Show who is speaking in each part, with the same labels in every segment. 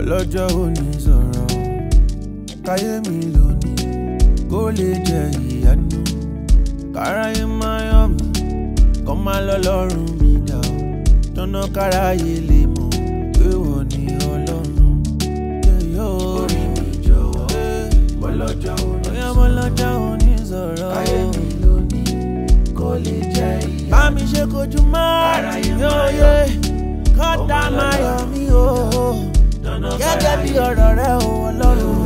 Speaker 1: ọlọ́jọ́ òní sọ̀rọ̀ káyé mi lónìí kó lè jẹ ìyanu káráyé máa yọ̀ mí kọ́ máa lọ lọ́rùn mi dà ó tọ́nà káráyé lè mọ̀ pé wọ́n ní ọlọ́run orí mi jọ̀wọ́ bọ́lọ́jọ́ òní sọ̀rọ̀ bọ́lọ́jọ́ òní sọ̀rọ̀ káyé mi lónìí kó lè jẹ ìyanu bá mi ṣe kojú máa yóò yé kọ́ńtà máa yọ̀ mí o gẹ́gẹ́ bí ọ̀rọ̀ rẹ o ọlọ́run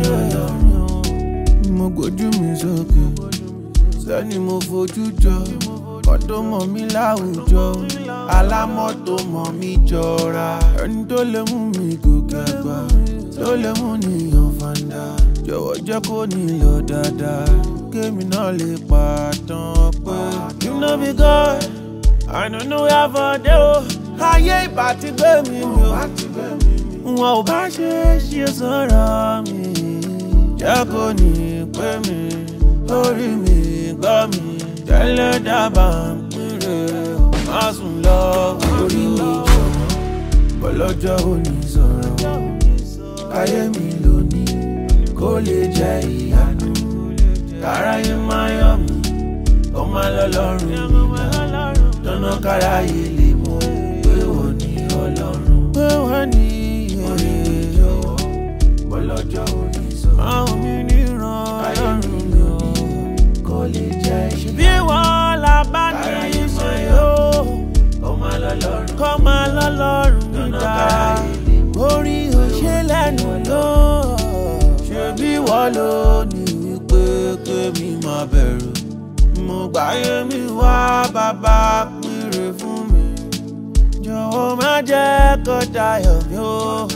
Speaker 1: mo gbójú mi sókè sẹ́ni mo fojú jọ kọ́tọ́ mọ̀ mí láwùjọ alámọ̀tò mọ̀ mí jọra ẹni tó lè mú mi gòkè àgbà tó lè mú nìyàn fàǹdà jọ̀wọ́ jẹ́ kó nílò dáadáa kémi náà lè pàtàn pé you no be God I no know where for dey o ayé ìbá ti gbé mi mi o wọn ò bá ṣe é ṣe sọ̀rọ̀ mi jẹ́ kó ní pé mi orí mi gbọ́ mi tẹ́lẹ̀ dábàá ń pínlẹ̀ má sùn lọ orí mi jọ̀wọ́ bọ́lọ́jọ́ òní sọ̀rọ̀ káyé mi lónìí kó lè jẹ́ ìyanu káráyé máa yọ̀ mí kó má lọ lọ́rùn mi dá tọ́nà káráyé lè mọ̀ pé wọ́n ní ọlọ́run pé wọ́n ní orí mi jọ̀wọ́ bọ́lọ́jọ́ òní sọ̀rọ̀ máa ń mi níran ọlọ́run mi ò kó lè jẹ́ ìyanu bí wọ́n la bá ní ìṣe yóò kó má lọ lọ́rùn kó má lọ lọ́rùn mi dá orí òṣè lẹ́nu ló ṣe bí wọ́n ló ní wípé kémi máa bẹ̀rù mo gbáyé mi wá bàbá pínrẹ fún mi jọ̀wọ́ má jẹ́ kó dayọ̀ mi ó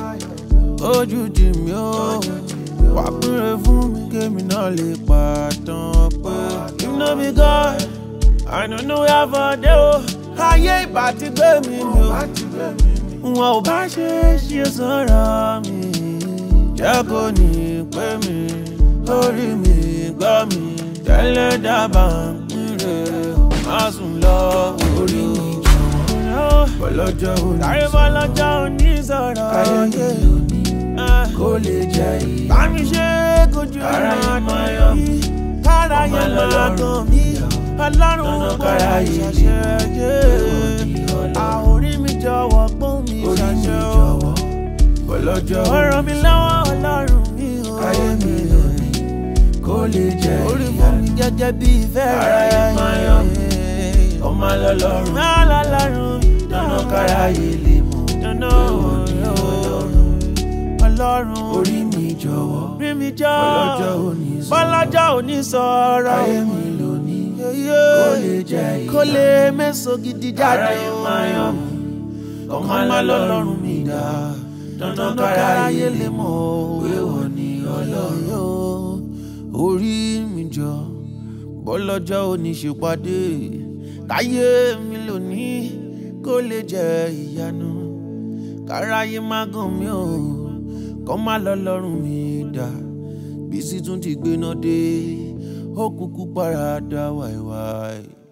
Speaker 1: ojú jì mí ó wá pínrẹ fún mi kémi náà lè pàtàn pé you no be God I no know where for dey o ayé ìbá ti gbé mi mi o wọn ò bá ṣe é ṣe sọ̀rọ̀ mi jẹ́ kó ní pé mi orí mi gbọ́ mi tẹ́lẹ̀ dábàá ń pínlẹ̀ má sùn lọ orí mi jọ̀wọ́ bọ́lọ́jọ́ òní sọ̀rọ̀ bọ́lọ́jọ́ òní sọ̀rọ̀ káyé mi lónìí kó lè jẹ́ ìyá bá mi ṣe kojú ìmọ̀ yọ mí káráyé máa gàn mí ọlọ́run gbọ́dọ̀ ṣàṣeyẹ àórí mi jọ̀wọ́ gbọ́n mi ṣàṣẹ o bọ́lọ́jọ́ ọ̀rọ̀ mi lọ́wọ́ ọlọ́run mi o káyé mi lónìí kó lè jẹ́ ìyá orí fún mi gẹ́gẹ́ bí ìfẹ́ rẹ̀ ọmọ lọ́lọ́run lọ́lọ́run dáná káráyé lè mọ̀ dáná ọlọ́run orí mi jọ̀wọ́ rí mi jọ bọ́lọ́jọ́ òní sọ̀rọ̀ bọ́lọ́jọ́ òní sọ̀rọ̀ káyé mi lónìí kó lè jẹ́ ìyá kó lè mẹ́sàn gidi jáde ọmọ lọ́lọ́run mi dá dandan káráyé lè mọ̀ pé wọ́n ní ọlọ́run orí mi jọ bọ́lọ́jọ́ òní ṣèpàdé káyé mi lónìí kó lè jẹ́ ìyanu káráyé má gàn mí o kọ́ má lọ́lọ́run mi dá bí sì tún ti gbéná dé ó kúkú paradà wáíwáí.